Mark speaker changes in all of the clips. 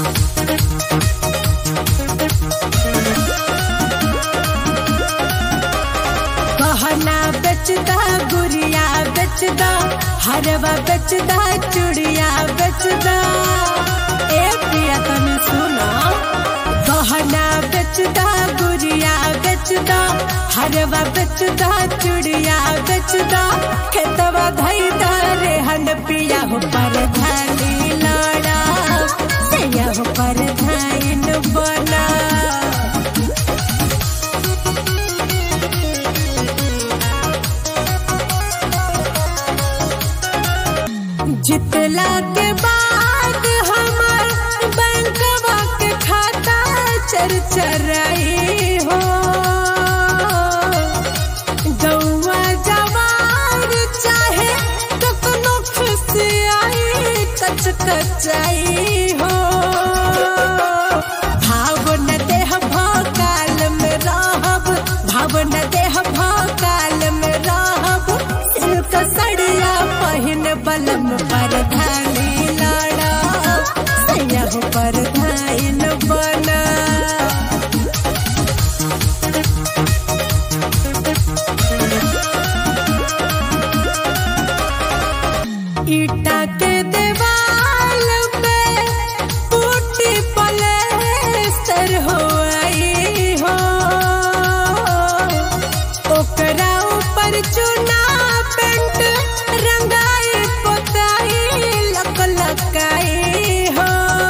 Speaker 1: गहना बेचदा गुड़िया बेचदा हरवा बेचदा चूड़िया बेचदा ए पिया तने सुना गहना बेचदा गुड़िया बेचदा हरवा बेचदा चूड़िया बेचदा खेतवा धैदा रे हन पिया हो पर धानी लाड़ा सैया हो पर धाइन बना जितला के बाद हमार बैंकवा के खाता चर चराई हो गौवा जवार चाहे कतनो खुशियाई कच कचाई हो भावन देह भकाल में रहब भावन देह भकाल में रहब सिल्क सड़िया पहिन बलम पर धानी लाड़ा सैया पर धाइन बना ईटा के देवाल पे पुट्टी पलेस्तर हो आई हो ओकरा ऊपर चुना पेंट रंगाई पोताई लक लकाई हो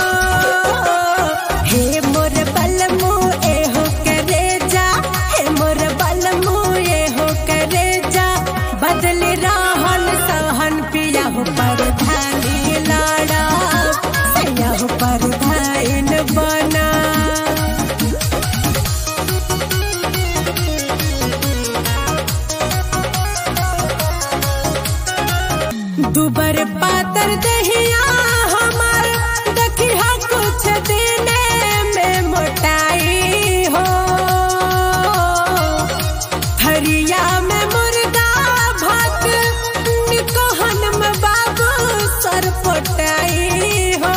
Speaker 1: हे मोर बलमु एहो करे जा हे मोर बलमु एहो करे जा बदल रहन सहन पिया हो पर धानी लाड़ा सैया हो पर धाइन बना दुबर पातर दहिया हमार दखिया कुछ दिने में मोटाई हो हरिया में मुर्गा भात निकहन में बाबू सर पटाई हो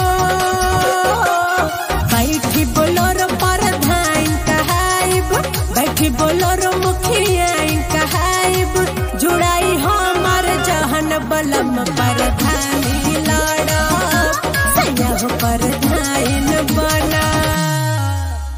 Speaker 1: बैठी बोलोर पर धान कहाइब बैठी बोलोर मुख